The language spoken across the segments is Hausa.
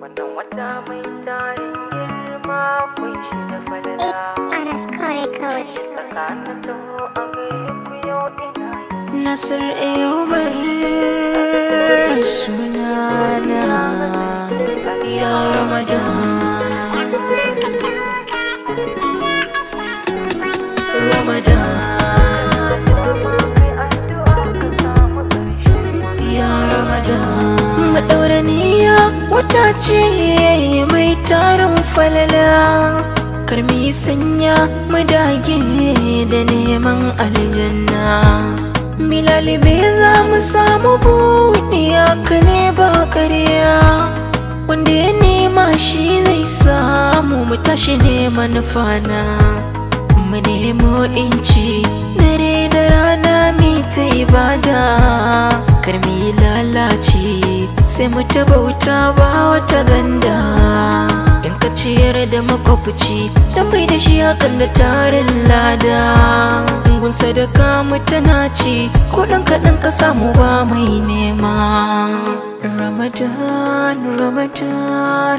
wannan wata mai tarin girma kun shi da falala underscore code. tsakanin taho a gare ku yau ina yi Nasir Ayubar sunana ya Ramadan Ramadan kai addu'a ka samu ƙarshen ya Ramadan Maɗaura niyya wata ce mai tarin falala Karmi sanya mu dage da neman aljanna Milalibe za mu samu buɗiya ka ne ba ƙarya Wanda ya nema shi zai samu mu tashi neman fana Mu nemo inci dare da rana mi ta ibada Kar mu yi lalace sai mu ta bauta ba wata ganda In ka ciyar da makwabci dan bai da shi hakan da tarin lada Gun sadaka mu tana ci ko ɗan kaɗan ka samu ba mai nema Ramadan, Ramadan,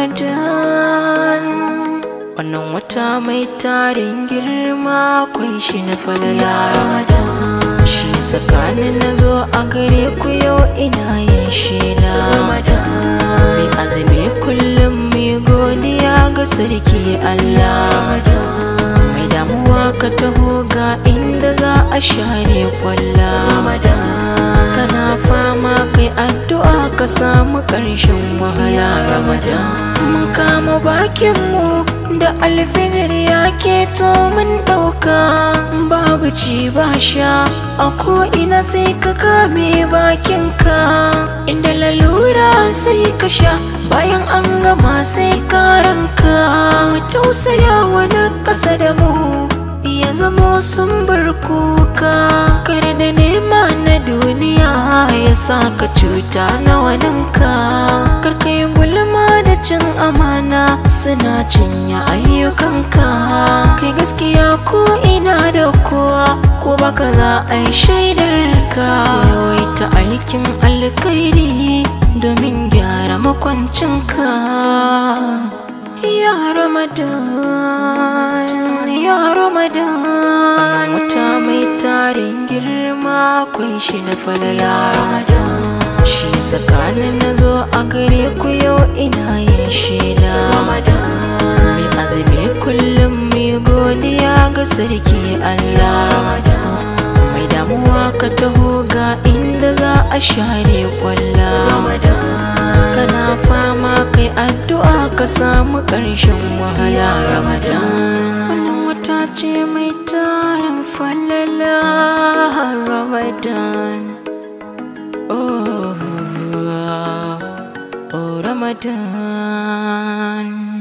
Ramadan Wannan wata mai tarin girma kun shi na falala Ramadan Shi tsakanin na zo a gare ku yau ina yin shela Ramadan Mai azumi kullum mai godiya ga sarki Allah Ramadan Mai damuwa ka taho ga inda za a share kwalla Ramadan Kana fama kai addu'a ka samu ƙarshen wahala Ramadan Mun kama bakinmu da alfijir ya keto mun ɗauka Babu ci ba sha a ko'ina sai ka kame bakinka Inda lalura sai ka sha bayan an gama sai ka ranka Mu tausaya wani ƙasa da mu ya zamo sun bar kuka kar da nema na duniya ya sa ka cuta na waninka kar ka yi gulma da cin amana suna cinye ayyukanka kai gaskiya ko ina da kowa ko baka za a yi shaidar ka yawaita aikin alkhairi domin gyara makwancinka Ya Ramadan, Ya Ramadan Wata mai tarin girma kun shi na falala Ramadan Shi tsakanin na zo a gare ku yau ina yin shela Ramadan Mai azumi kullum mai godiya ga sarki Allah Ramadan Mai damuwa ka taho ga inda za a share kwalla Ramadan Kana fama kai addu'a ka samu ƙarshen wahala Ramadan Wannan wata ce mai tarin falala Ramadan Oh, oh Ramadan